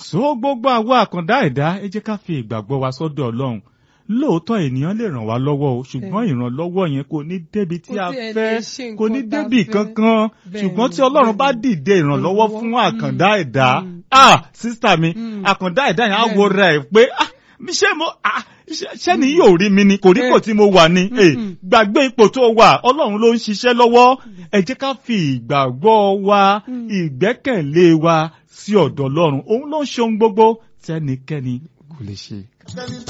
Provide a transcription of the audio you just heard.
so gbogbo àwa àkàndá ẹ̀dá ẹ jẹ́ ká fi ìgbàgbọ́ wa sọ́dọ̀ ọlọ́run lóòótọ́ ènìyàn lè ràn wá lọ́wọ́ o ṣùgbọ́n ìrànlọ́wọ́ yẹn kò ní débi tí Kò a tiẹ̀ lè fẹ́ ṣe nǹkan kò ní tá a débi fẹ́. kankan Bẹ́ẹ̀ ṣùgbọ́n ni, tí ọlọ́run bẹ́ẹ̀ bá ni. dìde ìrànlọ́wọ́ fún Ìrànlọ́wọ́. àkàndá ẹ̀dá Mm. ah sísítà mi Mm. àkàndá ẹ̀dá yẹn á Bẹ́ẹ̀ wo ni. rẹ̀ pé ah mi ṣé mo ah ṣé- ṣé ni yóò rí mi ni kò rí kò tí mo wà ni Eh, Mm-mm. gbàgbé ipò tó wà ọlọ́run ló ń ṣiṣẹ́ lọ́wọ́ ẹ jẹ́ ká fi ìgbàgbọ́ wa Mm. ìgbẹ́kẹ̀lé wa sí ọ̀dọ̀ ọlọ́run òun ló ń ṣe ohun gbogbo tẹ́nikẹ́ni kò lè ṣe.